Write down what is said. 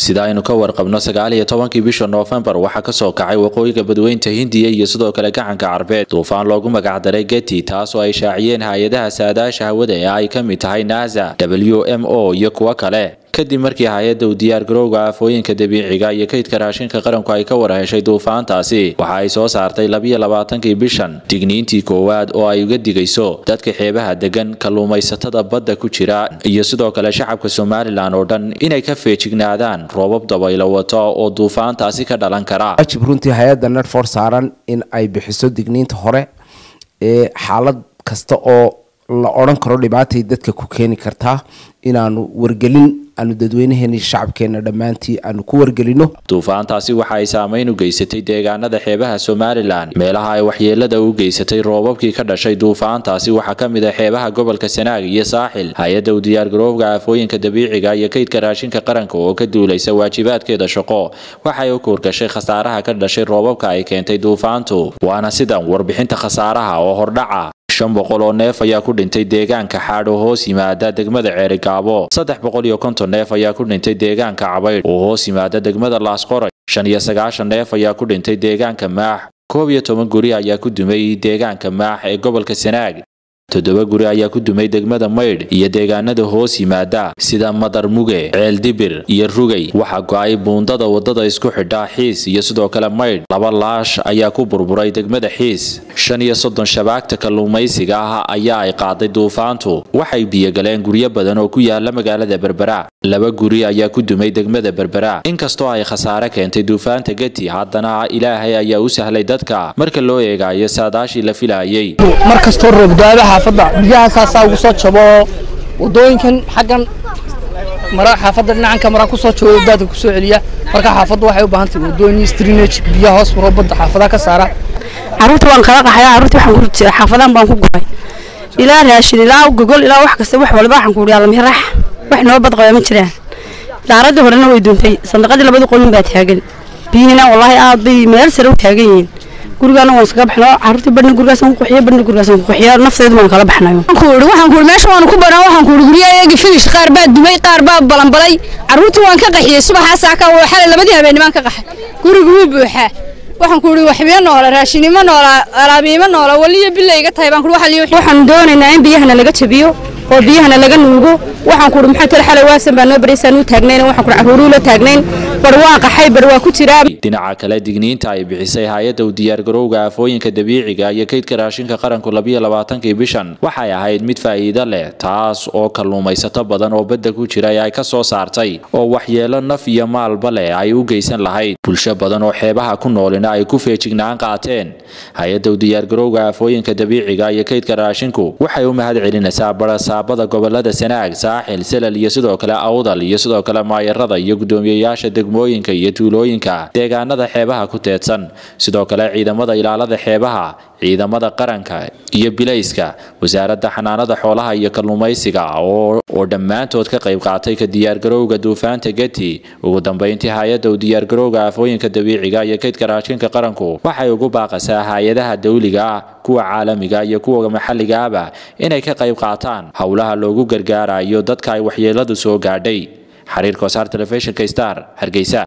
sida aynu ka warqabno sagaal iyo tobankii bisha noofembar waxaa kasoo kacay waqooyiga badweynta hindiya iyo sidoo kale gacanka carbeed duufaan loogu magacdaray geti taas oo ay shaaciyeen hay-adaha saadaasha hawada ee ay ka mid tahay nasa w m o iyo kuwo kale kadib markii hay-adda u diyaargarowga aafooyinka dabiiciga iyo kaydka raashinka qaranku ay ka warheshay duufaantaasi waxa ay soo saartay labiyo labaatankii bishan digniintii koowaad oo ay uga digayso dadka xeebaha degan kalluumaysatada badda ku jira iyo sidoo kale shacabka somalilan oo dhan inay ka feejignaadaan roobab dabaylo wato oo duufaantaasi ka dhalan kara waajib runtii hay-adda netfor saaran in ay bixiso digniinta hore ee xaalad kasta oo la odhan karo dhibaatay dadka ku keeni kartaa inaanu wargelin aanu dadweynaheeni shacabkeena dhammaantii aanu ku wargelino duufaantaasi waxa ay saameyn u geysatay deegaanada xeebaha somalilan meelaha ay waxyeelada u geysatay roobabkii ka dhashay duufaantaasi waxaa ka mid ah xeebaha gobolka sanaag iyo saaxil hay-adda u diyaargarowga aafooyinka dabiiciga iyo kaydka raashinka qaranka oo ka duulaysa waajibaadkeeda shaqo waxay u kuurgashay khasaaraha ka dhashay roobabka ay keentay duufaantu waana sidan warbixinta khasaaraha oo hordhaca shan boqol oo neef ayaa ku dhintay deegaanka xaadh oo hoos yimaada degmada ceerigaabo saddex boqol iyo konton neef ayaa ku dhintay deegaanka cabaydh oo hoos yimaada degmada laasqoray shan iyo sagaashan neef ayaa ku dhintay deegaanka maax koob iyo toban guri ayaa ku dumay deegaanka maax ee gobolka sanaag toddoba guri ayaa ku dumay degmada maydh iyo deegaanada hoos yimaada sida madarmuge ceeldibir iyo rugay waxaa go-ay buundada wadada isku xidha xiis iyo sidoo kale maydh laba laash ayaa ku burburay degmada xiis shan iyo soddon shabaagta kalluumaysiga ah ayaa ay qaaday duufaantu waxay biyogaleen guryo badan oo ku yaala magaalada berbera laba guri ayaa ku dumay degmada berbera inkastoo ay khasaare keentay duufaanta geti haddana ilaahay ayaa u sahlay dadka marka loo eegayo saadaashii la filayay markastoo roobdaada xaafadda biyahaasaasaa ugu soo jabo wadooyinkan xaggan mara xaafadda dhinacanka maraa kusoo jabo daadka kusoo celiya marka xaafaddu waxay u baahan tahay wadooyin strinage biyaha hoos maro badda xaafadaha ka saara caruurta waan kala qaxaya caruurta waxaan ku jira xaafadahan baan ku guray ilaa raashin ilaa gogol ilaa wax kasta wax walba waxaan ku uriyaa lamirax wax noo bad qaba ma jiraan daaradii horena way duuntay sandaqadii labada qolin baa taagan biyihina wallaahi aad bay meel sare u taagan yihiin gurigaana waan iskaga baxno caruurtii badhna gurigaasaan ku quxiyo badhna gurigaasaan ku quxiyo nafteedu waan kala baxnayo kuuri waxaan kuuri meesha waan ku banaa waxaan kuuri guryaha eegi finish qaar baa dumay qaar baa balanbalay caruurtii waan ka qaxiyey subaxaas aka xalay labadii habeennimaan ka qaxay gurigu wuu buuxaa waxaan kuuri waxbiyo noola raashinimo noola alaabiimo noola waliyo bila iga tahay baan kuuri waxa liyo waxaan doonaynaa in biyahana laga jabiyo oo biyahana laga nuugo waxaan kuuri maxaa tala xalay waasan baa noo baraysaan u taagnayn waxaan kuuri caruuruu la taagnayn bar waa qaxay bar waa ku jiraa dhinaca kale digniinta ay bixisay hay-adda u diyaargarowga aafooyinka dabiiciga iyo kaydka raashinka qaranku labiyo labaatankii bishan waxay ahayd mid faa'iido leh taas oo kalluumaysato badan oo badda ku jira ay ka soo saartay oo waxyeelo naf iyo maalba leh ay u geysan lahayd bulsho badan oo xeebaha ku noolina ay ku feejignaan qaateen hay-adda u diyaargarowga aafooyinka dabiiciga iyo kaydka raashinku waxay u mahad celinaysaa barasaabada gobolada sanaag saaxil selal iyo sidoo kale awdal iyo sidoo kale maayarada iyo guddoomiyeyaasha degmooyinka iyo tuulooyinka deegaanada xeebaha ku teedsan sidoo kale ciidamada ilaalada xeebaha ciidamada qaranka iyo bilayska wasaaradda xanaanada xoolaha iyo kalluumaysiga oo dhammaantood ka qayb qaatay ka diyaargarowga duufaanta geti ugu dambeyntii hay-adda u diyaargarowga aafooyinka dabiiciga iyo kaydka raashinka qaranku waxay ugu baaqasaa hay-adaha dawliga ah kuwa caalamiga iyo kuwa maxalliga ahba inay ka qayb qaataan howlaha loogu gargaarayo dadka ay waxyeeladu soo gaadhay xiriirka wasaar telefishinka star hargeysa